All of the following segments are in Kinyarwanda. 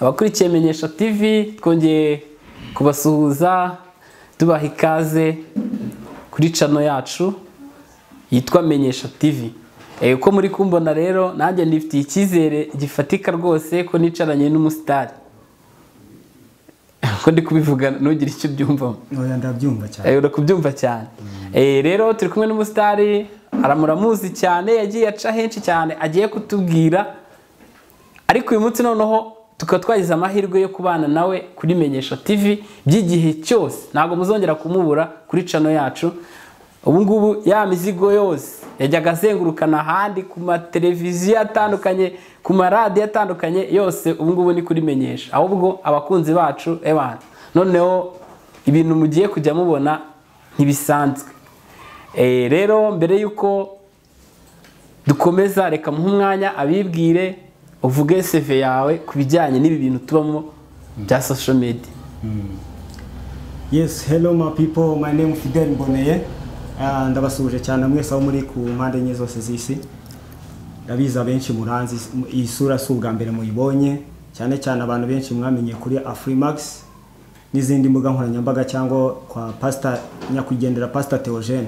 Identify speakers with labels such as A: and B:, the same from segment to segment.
A: abakurikiye menyesha tv twongeye kubasuhuza tubaha ikaze kuri cano yacu yitwa menyesha tv Eh, uko muri kumbona rero nanjye ndifitiye icyizere gifatika rwose ko nicaranye n'umusitari ko ndi kubivuga ntugire icyo ubyumvamo
B: oya ndabyumva cyane
A: Eh, urakubyumva cyane Eh, rero turi kumwe n'umusitari aramuramuzi cyane yagiye aca henshi cyane agiye kutubwira ariko uyu munsi noneho tukaba twagize amahirwe yo kubana nawe kuri menyesha tv by'igihe cyose ntabwo muzongera kumubura kuri cano yacu ubu ngubu ya mizigo yose yajyaga azengurukana ahandi ku mateleviziyo atandukanye ku maradiyo atandukanye yose ubu ngubu ni kuri menyesha ahubwo abakunzi bacu ebana noneho ibintu mugiye kujya mubona ntibisanzwe Eh, rero mbere y'uko dukomeza reka muhe umwanya abibwire uvuge seve yawe ku bijyanye n'ibi bintu tubamo bya social media
B: yes hello my people my name fidel mboneye Ah, ndabasuhuje cyane mwese aho muri ku mpande enye zose z'isi ndabizi abenshi muranzi iyi sura si ubwa mbere muyibonye cyane cyane abantu benshi mwamenye kuri afrimax n'izindi mbuga nkoranyambaga cyangwa kwa pasita nyakwigendera pasita teogene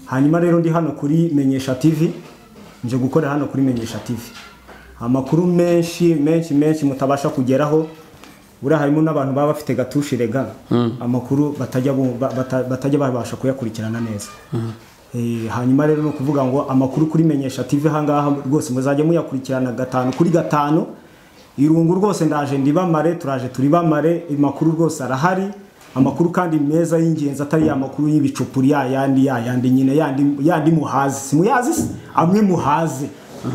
B: hanyuma rero ndi hano kuri menyesha tv nje gukorera hano kuri menyesha tv amakuru menshi menshi menshi mutabasha kugeraho buriya harimo n'abantu baba bafite gatushirenga amakuru batajya bu- ba- bata- batajya babasha kuyakurikirana neza Eh, hanyuma rero ni ukuvuga ngo amakuru kuri menyesha tv ahangaha rwose muzajya muyakurikirana gatanu kuri gatanu irungu rwose ndaje ndibamare turaje turibamare amakuru rwose arahari amakuru kandi meza y'ingenzi atari ya makuru y'ibicupuri ya yandi ya yandi nyine yandi yandi muhazi si muyazi se? amwe muhazi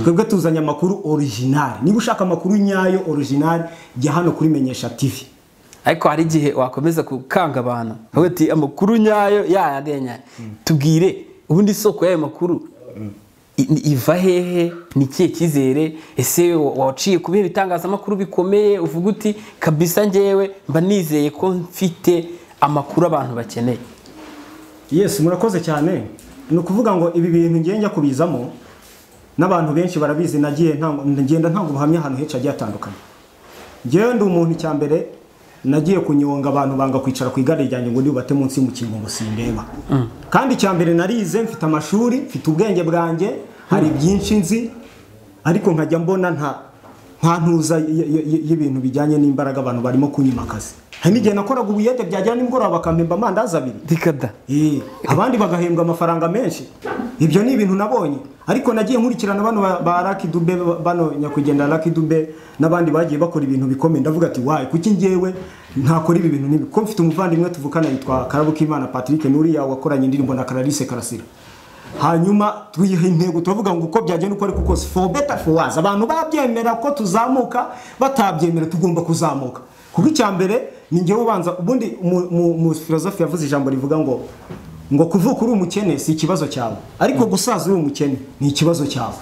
B: twebwe tuzanye amakuru original niba ushaka amakuru nyayo original jya hano kuri menyesha tv
A: ariko hari igihe wakomeza gukanga abantu uvuga uti amakuru nyayo yayandi ya nyayo tubwire ubundi isoko y'ayo makuru i- ni- iva hehe ni ikihe cyizere ese wa- waciye kubiha ibitangazamakuru bikomeye uvuga uti kabisa ngewe mba nizeye ko mfite amakuru abantu bakeneye
B: yes murakoze cyane ni ukuvuga ngo ibi bintu ngiye njya kubizamo n'abantu benshi barabizi nagiye ntango- ngenda ntabwo ubuhamya ahantu henshi hagiye hatandukanye ngewe ndi umuntu cya mbere nagiye kunyonga abantu banga kwicara ku igare ryanjye ngo ndibate munsi y'umukingo ngo sindeba kandi cya mbere narize mfite amashuri mfite ubwenge bwanjye hari byinshi nzi ariko nkajya mbona nta nta ntuza y- y- y- y'ibintu bijyanye n'imbaraga abantu barimo kunyima akazi hari n'igihe nakoraga ubuyede byajyana nimugoroba bakampemba amandazi abiri
A: rikada
B: Eh, abandi bagahembwa amafaranga menshi ibyo ni ibintu nabonye ariko nagiye nkurikirana bano ba- ba Lucky Dube bano nyakwigendera Lucky Dube n'abandi bagiye bakora ibintu bikomeye ndavuga ati wayi kuki njyewe ntakora ibi bintu n'ibi ko mfite umuvandimwe tuvukana yitwa Karabukimana Patrick n'uriya wakoranye indirimbo na Clarisse Karasira hanyuma twiha intego turavuga ngo uko byagenda uko ariko kose for better for worse abantu babyemera ko tuzamuka batabyemera tugomba kuzamuka kuko icya mbere ni njyewe ubanza ubundi mu- mu- mu filozofi yavuze ijambo rivuga ngo ngo kuvuka uri umukene si ikibazo cyawe ariko gusaza uri umukene ni ikibazo cyawe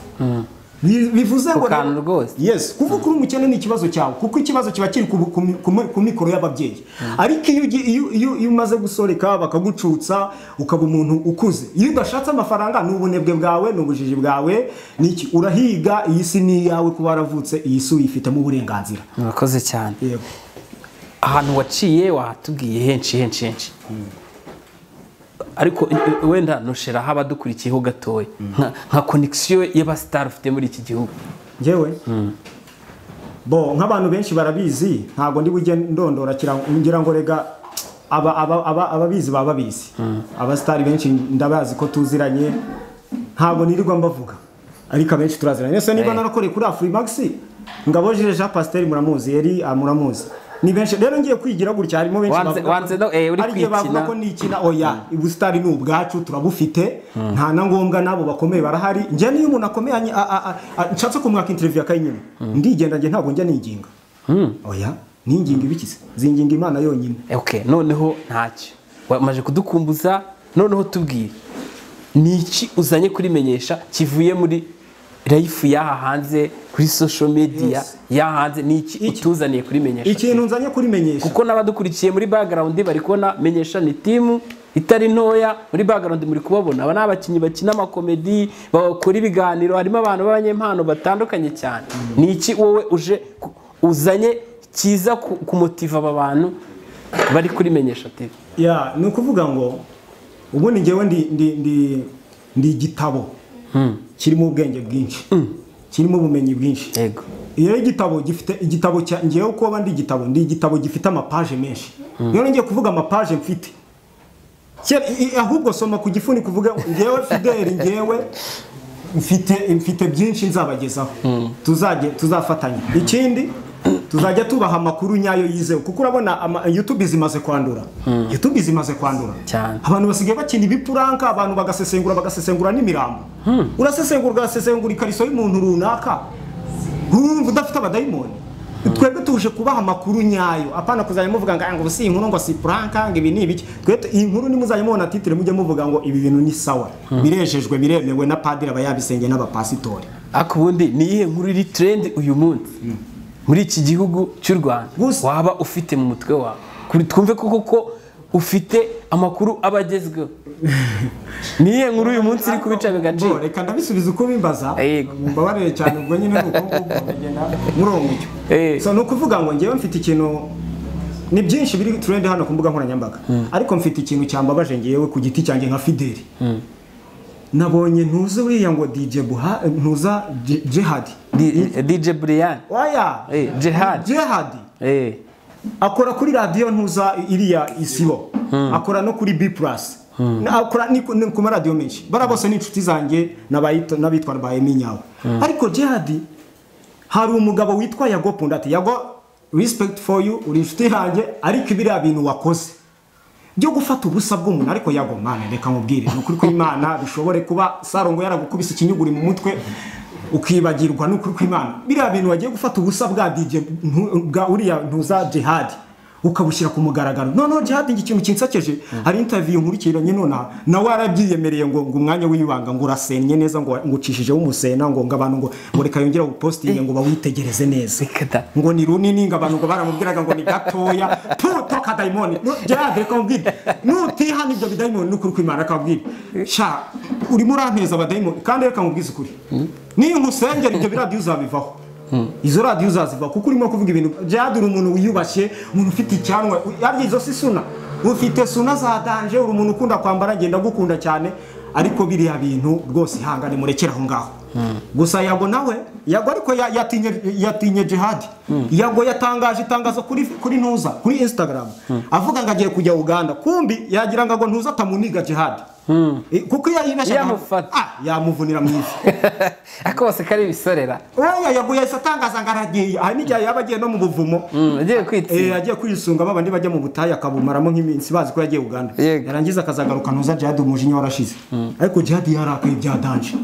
B: Bi- bivuze ngo rero-
A: Kukantu rwose.
B: yes kuvuka uri umukene ni ikibazo cyawe kuko ikibazo kiba kiri ku, ku, ku, ku mikoro y'ababyeyi ariko iyo, ugi- iyo, iyo, iyo umaze gusoreka bakagucutsa ukaba umuntu ukuze iyo udashatse amafaranga ni ubunebwe bwawe ni ubujiji bwawe ni iki urahiga iyi si ni iyawe kuba waravutse iyi si uyifitemo uburenganzira
A: murakoze cyane
B: yego
A: ahantu waciye wahatubwiye henshi henshi henshi ariko i- wenda nosheraho abadukurikiyeho gatoya nka- nka konegisiyo y'abasitari ufite muri iki gihugu
B: njyewe bo nk'abantu benshi barabizi ntabwo ndi bujye ndondora kira- ngira ngo rega aba- aba- aba- ababizi baba babizi abasitari benshi ndabazi ko tuziranye ntabwo nirirwa mbavuga ariko abenshi turaziranye ese niba
A: Eh.
B: narakoreye kuri afurimax ngabo jire jean pasiteri muramuzi yari ah, muramuzi ni benshi rero ngiye kwigira gutya harimo benshi
A: Wanze-
B: bavuga ko-
A: wanze no- eh, uri
B: hari igihe bavuga
A: kwikina.
B: ko nikina oya ubusitari ni ubwacu turabufite nta na ngombwa n'abo bakomeye barahari njye niyo umuntu akomeye anyi- a- a- a- a- nshatse kumwaka interiviyu akayinyima ndigenda njye ntabwo njya niginga oya ninginga ibikize zinginga imana yonyine
A: Eh, okay noneho ntacyo wamaze kudukumbuza noneho tubwire ni iki uzanye kurimenyesha kivuye muri rayifu y'aha hanze kuri social media
B: Yes.
A: y'aha hanze ni iki utuzaniye kurimenyesha
B: ikintu nzanye kurimenyesha
A: kuko n'abadukurikiye muri background bari kubona menyesha ni timu itari ntoya muri background muri kubabona aba ni abakinnyi bakina amakomedi bakora ibiganiro harimo abantu b'abanyempano batandukanye cyane ni iki wowe uje ku- uzanye kiza ku- kumutiva aba bantu bari kuri menyesha tv
B: ya ni ukuvuga ngo ubundi ngewe ndi ndi ndi ndi igitabo kirimo ubwenge bwinshi kirimo ubumenyi bwinshi
A: yego
B: iyo igitabo gifite igitabo cya ngewe uko waba ndi igitabo ndi igitabo gifite amapaje menshi rero ngiye kuvuga amapaje mfite Kera- i- i- ahubwo soma ku gifuni kuvuga ngewe fideli ngewe mfite mfite byinshi nzabagezaho tuzajye tuzafatanya ikindi tuzajya tubaha amakuru nyayo yizewe kuko urabona ama- youtube zimaze kwandura youtube zimaze kwandura
A: Cyane.
B: abantu basigaye bakina ibipuranka abantu bagasesengura bagasesengura n'imirambo urasesengura ugasesengura ikariso y'umuntu runaka nkurumva udafite abadayimoni twebwe tuje kubaha amakuru nyayo apana kuzajya muvuga ngo "Ah, ngo si inkuru ngo si puranka ngo ibi ni ibiki twe tu- iyi nkuru nimuzajya mubona titire mujye muvuga ngo ibi bintu ni sawa birejejwe biremewe na padiri abayabisenge n'abapasitori
A: ariko ubundi ni iyihe nkuru iri trend uyu munsi muri iki gihugu cy'u rwanda
B: Gusa-
A: waba ufite mu mutwe wawe Kuri- twumve ko koko ufite amakuru aba agezweho ni iyihe nkuru uyu munsi iri kubica
B: Bo,
A: agaciro
B: reka ndabisubiza uko bimbaza
A: Yego.
B: mbabarire cyane ubwo nyine ni uko nguko mugenda murongo
A: Eh.
B: icyo so ni ukuvuga ngo ngewe mfite ikintu ni byinshi biri trend hano ku mbuga nkoranyambaga ariko mfite ikintu cyambabaje ngewe ku giti cyanjye nka fideli nabonye ntuze uriya ngo DJ Buha ntuza J- Jihad
A: Di- dj brian
B: oya
A: Eh, Jihad.
B: Jihad
A: Eh,
B: akora kuri radiyo ntuza iriya isibo akora no kuri b plus akora ni ku- ni ku maradiyo menshi bara bose ni inshuti zanjye n'abayita- n'abitwa ba emi nyawe ariko jihadi hari umugabo witwa yago pundati yago respect for you uri inshuti yanjye ariko biriya bintu wakoze byo gufata ubusa bw'umuntu ariko yago mana reka nkubwire ni ukuri kw'imana bishobore kuba sarongo yaragukubise ikinyuguri mu mutwe ukibagirwa n'ukuri kw'imana biriya bintu wagiye gufata ubusa bwa DJ ntu- bwa uriya ntuza jihad ukabushyira ku mugaragaro noneho jihad ngo ikintu kinsekeje hari interview nkurikiranye nonaha nawe yarabyiyemereye ngo ngo umwanya w'ibanga ngo urasennye neza ngo ngo ucishijeho umusena ngo ngo abantu ngo ngo reka yongere awupositinge ngo bawitegereze neza
A: reka da.
B: ngo ni runini ngo abantu ngo baramubwiraga ngo ni gatoya puto kadayimoni gerard reka nkubwire nutiha n'ibyo bidayimoni n'ukuri kw'imana akabwira sha urimo uranteza abadayimoni kandi reka nkubwize ukuri ninkusengera ibyo biradiyo uzabivaho izo radiyo uzazivaho kuko urimo kuvuga ibintu gerard uri umuntu wiyubashye umuntu ufite icyanwa yarya izo si suna ufite suna za danje uri umuntu ukunda kwambara ngenda gukunda cyane ariko biriya bintu rwose ihangane murekere aho ngaho gusa yago nawe yago ariko ya- yatinye yatinye jihadi yago yatangaje itangazo kuri kuri ntuza kuri instagram avuga ngo agiye kujya uganda kumbi yagira ngo ntuza atamuniga jihadi Eh, kuko iyo yinashaka
A: Yamufata.
B: Ah, yamuvunira mu ivi
A: ako bose kari ibisorera
B: oya yago yahise atangaza ngo aragiye aha n'igihe yaba agiye no mu buvumo
A: Mm, agiye
B: Eh,
A: kwitsinda
B: agiye kwisunga babandi bajya mu butayu akabumaramo nk'iminsi bazi ko yagiye Uganda
A: Yego.
B: yarangiza akazagaruka ntuza jihadi umujinya warashize ariko jihadi yarakaye bya danje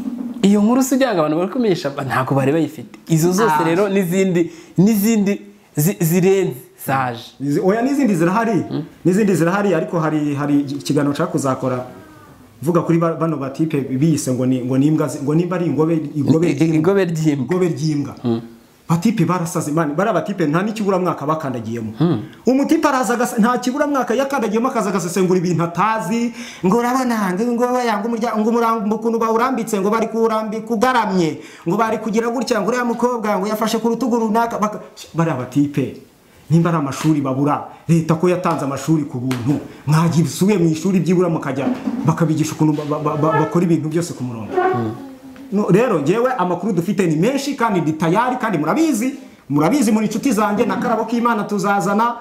A: iyo nkuru si ugira ngo abantu bari kumenyesha ba- ntabwo bari bayifite izo zose
B: Ah.
A: rero n'izindi n'izindi zi- zirenze zaje
B: Izi- oya n'izindi zirahari n'izindi zirahari ariko hari hari ikiganiro nshaka kuzakora mvuga kuri ba- bano batipe biyise ngo ni ngo ni imbwa zi- ngo nimba ari ingobe ingobe
A: I- i-
B: ry'imbwa
A: igobe ry'imbwa
B: ingobe ry'imbwa batipe barasaze man bari abatipe nta n'ikiburamwaka bakandagiyemo umutipe araza agasa- nta kiburamwaka yakandagiyemo akaza agasesengura ibintu atazi ngo urabona ngo ngo yanga umurya- ngo umurambo ukuntu bawurambitse ngo bari kuwurambi kugaramye ngo bari kugira gutya ngo uriya mukobwa ngo yafashe ku rutugu runaka baka- bari abatipe nimba ari amashuri babura leta ko yatanze amashuri ku buntu mwagira usubiye mu ishuri byibura mukajya bakabigisha ukuntu ba- ba- ba- bakora ibintu byose ku murongo No, rero ngewe amakuru dufite ni menshi kandi ni tayari kandi murabizi murabizi muri inshuti zanjye na karabo k'imana tuzazana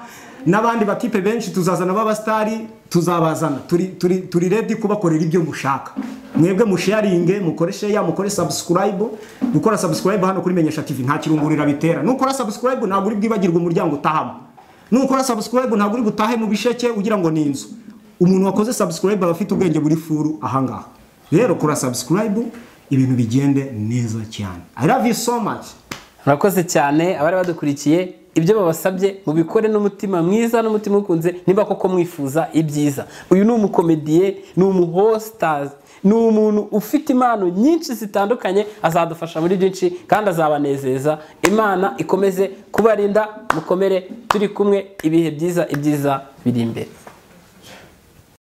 B: n'abandi batipe benshi tuzazana b'abasitari tuzabazana turi turi turi redi kubakorera ibyo mushaka mwebwe musharinge mukore sheya mukore subscribe gukora subscribe hano kuri menyesha tv nta kirungurira bitera nukora subscribe ntabwo uri bwibagirwe umuryango utahamo nukora subscribe ntabwo uri butahe mu bisheke ugira ngo ni inzu umuntu wakoze subscribe aba afite ubwenge buri furu ahangaha rero kora subscribe ibintu bigende neza cyane i love you so much
A: murakoze cyane abari badukurikiye ibyo babasabye mubikore n'umutima mwiza n'umutima ukunze niba koko mwifuza ibyiza uyu ni umukomediye ni umuhositazi ni umuntu ufite impano nyinshi zitandukanye azadufasha muri byinshi kandi azabanezeza imana ikomeze kubarinda mukomere turi kumwe ibihe byiza ibyiza biri imbere